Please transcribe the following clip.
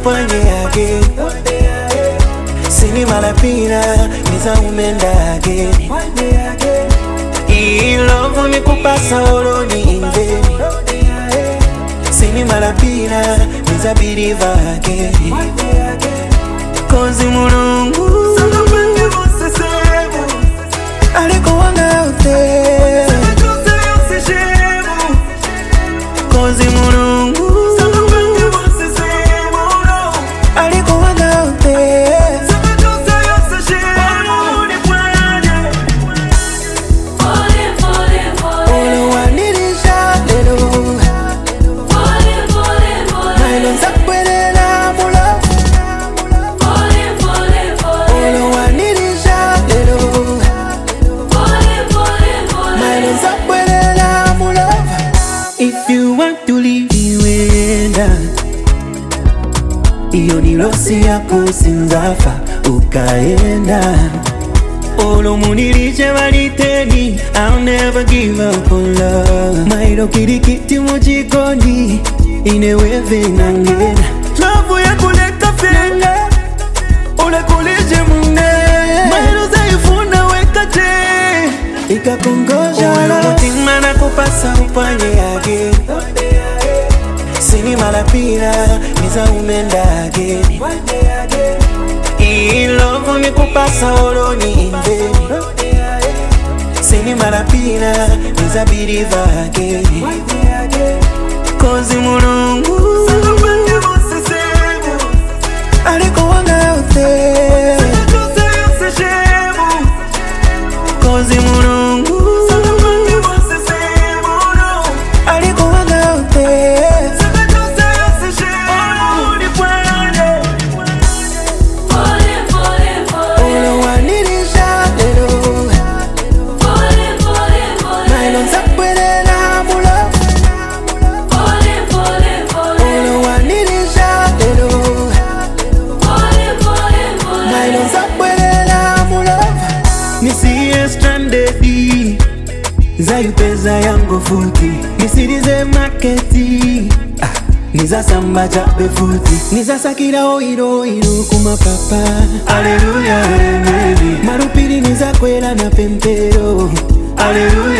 upanye yake sini malapina niza umenda ageni ilovu nikupasa oloni imveni sini malapina niza biriva ageni kozi mulungu aliko wanga out there kozi mulungu aliko wanga out there olowanirisha lero mailo nzakwelela mulafu olowanirisha lero mailo nzakwelela mulafu if you want to leave iwenda iyo ni losi yako sinzafa ukaenda olomunirije valiteni I'll never give up on love mailo kirikiti mujikoni ineweve nangena lavu yakuleka fenga ulekulije mune mailo zaifuna wekate ikakongoja mutima na kupasa upanye yake sini malapira niza umenda ageni ilovu nikupasa oloni imveni sini malapira niza biriva ageni kozi mulungu aliko wanga out there kozi mulungu aliko wanga out there olowanirisha lero mailo nzakwelela mulafu olowanirisha lero mailo nzakwelela mulafu nisiye strandedi zayupeza yango futi nisirize maketi ah, nizasamba chape futi nizasakira oiroiro kumapapa aleluya emeni marupiri nizakwela na pempero aleluya